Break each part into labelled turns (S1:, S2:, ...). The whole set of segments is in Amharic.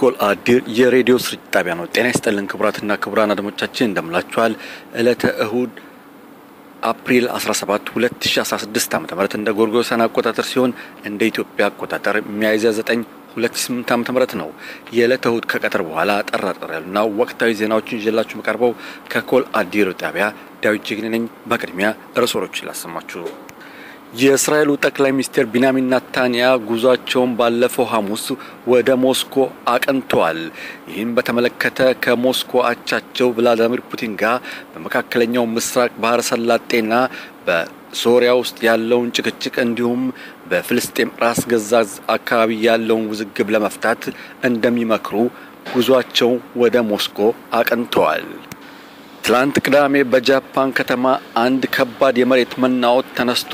S1: ኮል አዲር የሬዲዮ ስርጭት ጣቢያ ነው። ጤና ይስጥልን ክቡራትና ክቡራን አድማጮቻችን እንደምላችኋል። ዕለተ እሁድ አፕሪል 17 2016 ዓ.ም እንደ ጎርጎሮሳውያን አቆጣጠር ሲሆን እንደ ኢትዮጵያ አቆጣጠር ሚያዝያ 9 2008 ዓ.ም ነው። የዕለተ እሁድ ከቀትር በኋላ ጠራጠር ያሉና ወቅታዊ ዜናዎችን ይዤላችሁ መቀርበው ከኮል አዲር ጣቢያ ዳዊት ጀግኔ ነኝ። በቅድሚያ ርዕሶችን ላሰማችሁ። የእስራኤሉ ጠቅላይ ሚኒስትር ቢንያሚን ናታንያ ጉዟቸውን ባለፈው ሐሙስ ወደ ሞስኮ አቅንተዋል። ይህም በተመለከተ ከሞስኮ አቻቸው ቭላዲሚር ፑቲን ጋር በመካከለኛው ምስራቅ ባህረ ሰላጤና በሶሪያ ውስጥ ያለውን ጭቅጭቅ እንዲሁም በፍልስጤም ራስ ገዛዝ አካባቢ ያለውን ውዝግብ ለመፍታት እንደሚመክሩ ጉዟቸው ወደ ሞስኮ አቅንተዋል። ትላንት ቅዳሜ በጃፓን ከተማ አንድ ከባድ የመሬት መናወጥ ተነስቶ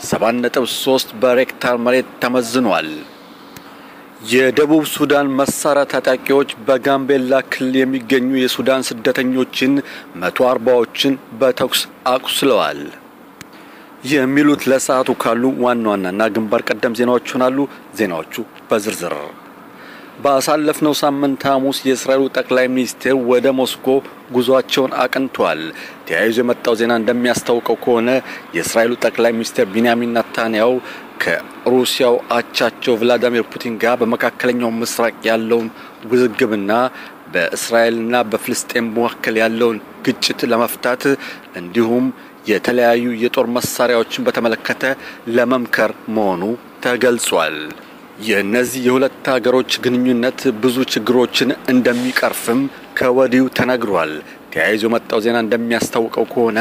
S1: 7.3 በሬክታር መሬት ተመዝኗል። የደቡብ ሱዳን መሳሪያ ታጣቂዎች በጋምቤላ ክልል የሚገኙ የሱዳን ስደተኞችን መቶ አርባዎችን በተኩስ አቁስለዋል። የሚሉት ለሰዓቱ ካሉ ዋና ዋናና ግንባር ቀደም ዜናዎች ይሆናሉ። ዜናዎቹ በዝርዝር ባሳለፍነው ሳምንት ሐሙስ የእስራኤሉ ጠቅላይ ሚኒስትር ወደ ሞስኮ ጉዟቸውን አቅንተዋል። ተያይዞ የመጣው ዜና እንደሚያስታውቀው ከሆነ የእስራኤሉ ጠቅላይ ሚኒስትር ቢንያሚን ናታንያው ከሩሲያው አቻቸው ቭላዲሚር ፑቲን ጋር በመካከለኛው ምስራቅ ያለውን ውዝግብና በእስራኤልና በፍልስጤም መካከል ያለውን ግጭት ለመፍታት እንዲሁም የተለያዩ የጦር መሳሪያዎችን በተመለከተ ለመምከር መሆኑ ተገልጿል። የእነዚህ የሁለት ሀገሮች ግንኙነት ብዙ ችግሮችን እንደሚቀርፍም ከወዲሁ ተነግሯል። ተያይዞ የመጣው ዜና እንደሚያስታውቀው ከሆነ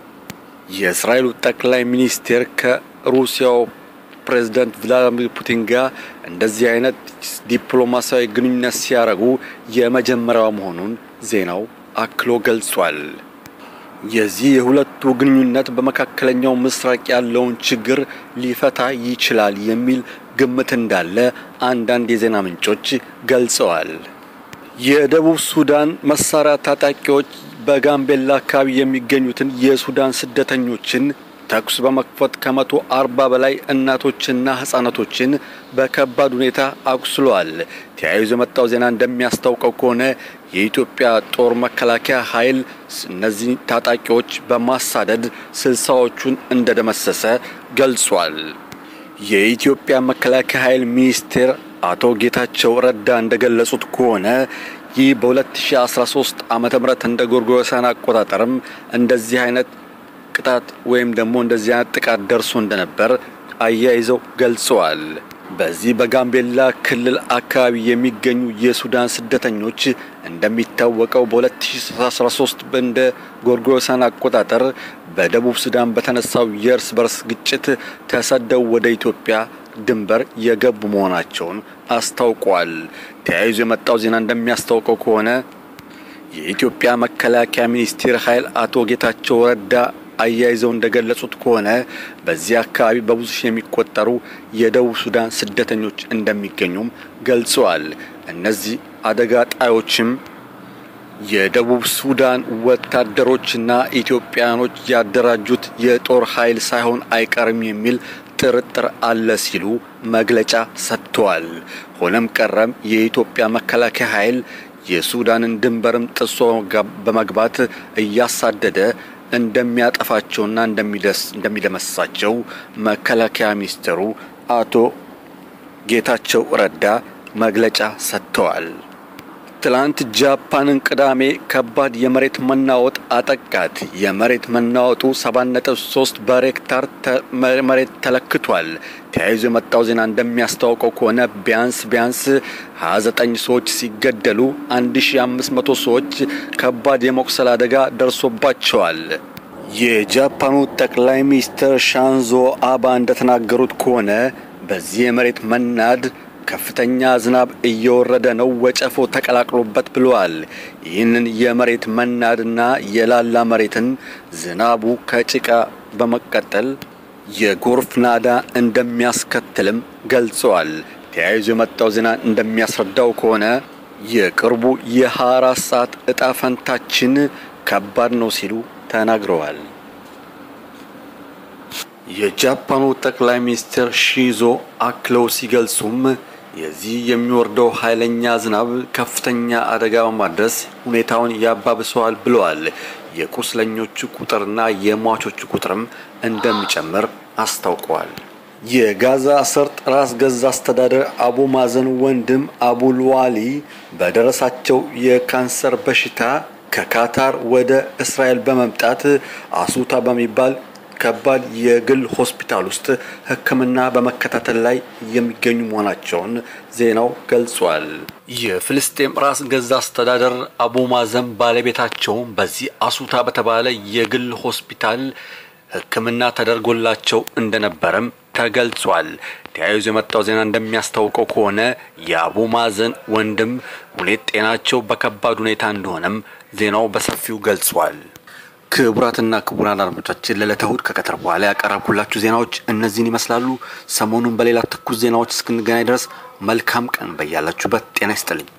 S1: የእስራኤሉ ጠቅላይ ሚኒስቴር ከሩሲያው ፕሬዝዳንት ቭላዲሚር ፑቲን ጋር እንደዚህ አይነት ዲፕሎማሲያዊ ግንኙነት ሲያደርጉ የመጀመሪያው መሆኑን ዜናው አክሎ ገልጿል። የዚህ የሁለቱ ግንኙነት በመካከለኛው ምስራቅ ያለውን ችግር ሊፈታ ይችላል የሚል ግምት እንዳለ አንዳንድ የዜና ምንጮች ገልጸዋል። የደቡብ ሱዳን መሳሪያ ታጣቂዎች በጋምቤላ አካባቢ የሚገኙትን የሱዳን ስደተኞችን ተኩስ በመክፈት ከመቶ አርባ በላይ እናቶችና ህጻናቶችን በከባድ ሁኔታ አቁስለዋል። ተያይዞ የመጣው ዜና እንደሚያስታውቀው ከሆነ የኢትዮጵያ ጦር መከላከያ ኃይል እነዚህ ታጣቂዎች በማሳደድ ስልሳዎቹን እንደደመሰሰ ገልጿል። የኢትዮጵያ መከላከያ ኃይል ሚኒስቴር አቶ ጌታቸው ረዳ እንደገለጹት ከሆነ ይህ በ2013 ዓመተ ምህረት እንደ ጎርጎሮሳውያን አቆጣጠርም እንደዚህ አይነት ቅጣት ወይም ደግሞ እንደዚህ አይነት ጥቃት ደርሶ እንደነበር አያይዘው ገልጸዋል። በዚህ በጋምቤላ ክልል አካባቢ የሚገኙ የሱዳን ስደተኞች እንደሚታወቀው በ2013 እንደ ጎርጎሮሳውያን አቆጣጠር በደቡብ ሱዳን በተነሳው የእርስ በርስ ግጭት ተሰደው ወደ ኢትዮጵያ ድንበር የገቡ መሆናቸውን አስታውቋል። ተያይዞ የመጣው ዜና እንደሚያስታውቀው ከሆነ የኢትዮጵያ መከላከያ ሚኒስቴር ኃይል አቶ ጌታቸው ረዳ አያይዘው እንደገለጹት ከሆነ በዚህ አካባቢ በብዙ ሺህ የሚቆጠሩ የደቡብ ሱዳን ስደተኞች እንደሚገኙም ገልጸዋል። እነዚህ አደጋ ጣዮችም የደቡብ ሱዳን ወታደሮችና ኢትዮጵያኖች ያደራጁት የጦር ኃይል ሳይሆን አይቀርም የሚል ጥርጥር አለ ሲሉ መግለጫ ሰጥተዋል። ሆነም ቀረም የኢትዮጵያ መከላከያ ኃይል የሱዳንን ድንበርም ጥሶ በመግባት እያሳደደ እንደሚያጠፋቸውና እንደሚደመስሳቸው መከላከያ ሚኒስትሩ አቶ ጌታቸው ረዳ መግለጫ ሰጥተዋል። ትላንት ጃፓንን ቅዳሜ ከባድ የመሬት መናወጥ አጠቃት። የመሬት መናወጡ 7.3 በሬክታር መሬት ተለክቷል። ተያይዞ የመጣው ዜና እንደሚያስታውቀው ከሆነ ቢያንስ ቢያንስ 29 ሰዎች ሲገደሉ 1500 ሰዎች ከባድ የመቁሰል አደጋ ደርሶባቸዋል። የጃፓኑ ጠቅላይ ሚኒስትር ሻንዞ አባ እንደተናገሩት ከሆነ በዚህ የመሬት መናድ ከፍተኛ ዝናብ እየወረደ ነው፣ ወጨፎ ተቀላቅሎበት ብለዋል። ይህንን የመሬት መናድና የላላ መሬትን ዝናቡ ከጭቃ በመቀጠል የጎርፍ ናዳ እንደሚያስከትልም ገልጸዋል። ተያይዞ የመጣው ዜና እንደሚያስረዳው ከሆነ የቅርቡ የ24 ሰዓት እጣ ፈንታችን ከባድ ነው ሲሉ ተናግረዋል። የጃፓኑ ጠቅላይ ሚኒስትር ሺዞ አክለው ሲገልጹም የዚህ የሚወርደው ኃይለኛ ዝናብ ከፍተኛ አደጋ በማድረስ ሁኔታውን ያባብሰዋል ብለዋል። የቁስለኞቹ ቁጥርና የሟቾቹ ቁጥርም እንደሚጨምር አስታውቀዋል። የጋዛ ሰርጥ ራስ ገዝ አስተዳደር አቡ ማዘን ወንድም አቡልዋሊ በደረሳቸው የካንሰር በሽታ ከካታር ወደ እስራኤል በመምጣት አሱታ በሚባል ከባድ የግል ሆስፒታል ውስጥ ሕክምና በመከታተል ላይ የሚገኙ መሆናቸውን ዜናው ገልጿል። የፍልስጤም ራስ ገዝ አስተዳደር አቡ ማዘን ባለቤታቸውም በዚህ አሱታ በተባለ የግል ሆስፒታል ሕክምና ተደርጎላቸው እንደነበረም ተገልጿል። ተያይዞ የመጣው ዜና እንደሚያስታውቀው ከሆነ የአቡ ማዘን ወንድም ሁኔታ ጤናቸው በከባድ ሁኔታ እንደሆነም ዜናው በሰፊው ገልጿል። ክቡራትና ክቡራን አድማጮቻችን ለዕለተ እሁድ ከቀትር በኋላ ያቀረብኩላችሁ ዜናዎች እነዚህን ይመስላሉ። ሰሞኑን በሌላ ትኩስ ዜናዎች እስክንገናኝ ድረስ መልካም ቀን በያላችሁበት ጤና ይስጥልኝ።